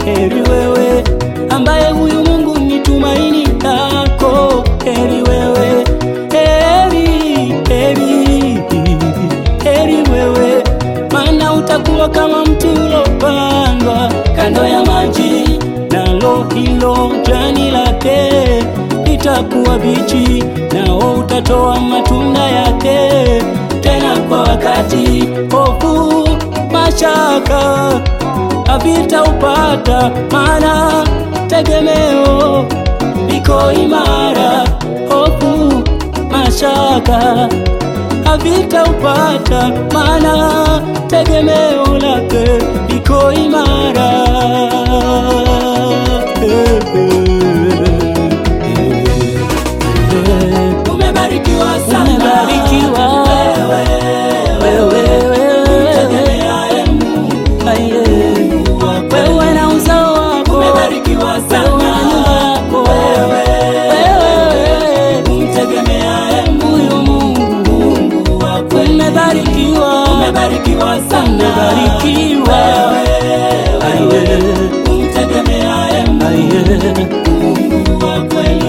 heri wewe ambaye huyu Mungu ni tumaini lako, heri wewe, heri, heri, heri wewe, maana utakuwa kama mti ulopandwa kando ya maji, nalo hilo jani lake litakuwa bichi, nao utatoa matunda yake tena kwa wakati. Hofu, mashaka havitaupata, maana tegemeo liko imara. Hofu, mashaka havitaupata, maana tegemeo lake liko imara. Umebarikiwa sana Umebarikiwa wewe, wewe, wewe, tegemeaye Mungu aye. wa kweli. wewe na uzao wako Umebarikiwa wewe sana na nyumba yako wewe, wewe umtegemeaye huyu Mungu Mungu wa kweli. umebarikiwa Umebarikiwa sana umebarikiwa wewe, aye umtegemeaye aye Mungu wa kweli.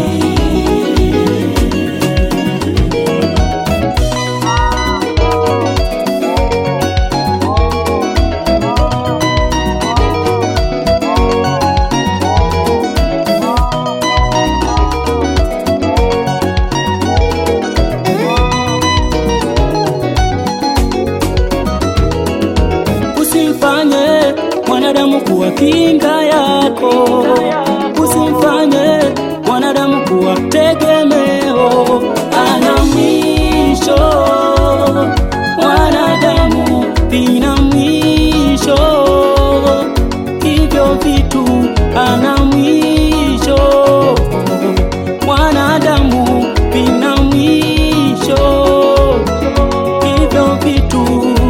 Usimfanye mwanadamu kuwa kinga yako, usimfanye mwanadamu kuwa tegemeo. Ana mwisho, mwanadamu vina mwisho, hivyo vitu ana mwisho, mwanadamu vina mwisho, hivyo vitu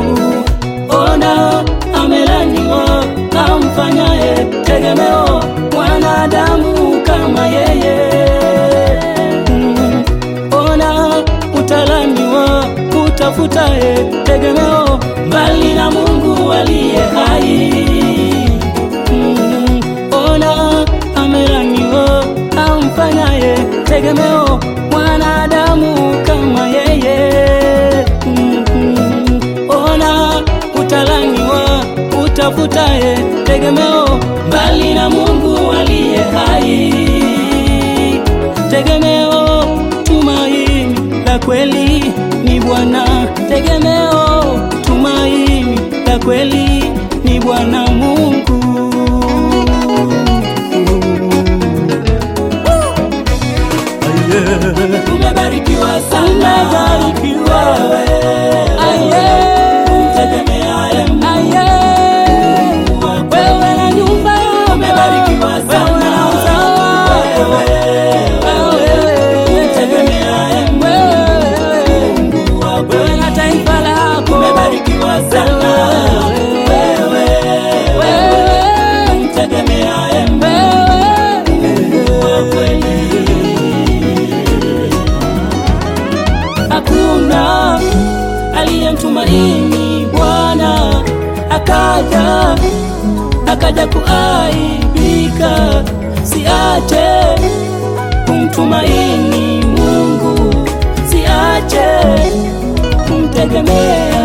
ona amelaniwa amfanyaye tegemeo mwanadamu kama yeye Mm, ona utalaniwa utafutaye tegemeo mbali na Mungu aliye hai Mm, ona amelaniwa amfanyaye tegemeo mwanadamu kama yeye Mm, mm, ona utalaniwa utafutaye tegemeo mbali na Mungu aliye hai. Tegemeo, tumaini la kweli ni Bwana. Tegemeo, tumaini la kweli ni Bwana Mungu. Umebarikiwa sana Umebarikiwa. Aye. umtegemeaye Aye. Mungu wa kweli. Wewe na nyumba yako. Umebarikiwa Wewe sana na uzao wako. Wewe. Umtegemeaye Wewe. Mungu wa Wewe kweli. na taifa lako. Umebarikiwa sana wewe, Wewe. umtegemeaye Wewe. Mungu wa kweli. Hakuna aliyemtumaini Bwana akaja akaja kuaibika. Siache kumtumaini Mungu, siache kumtegemea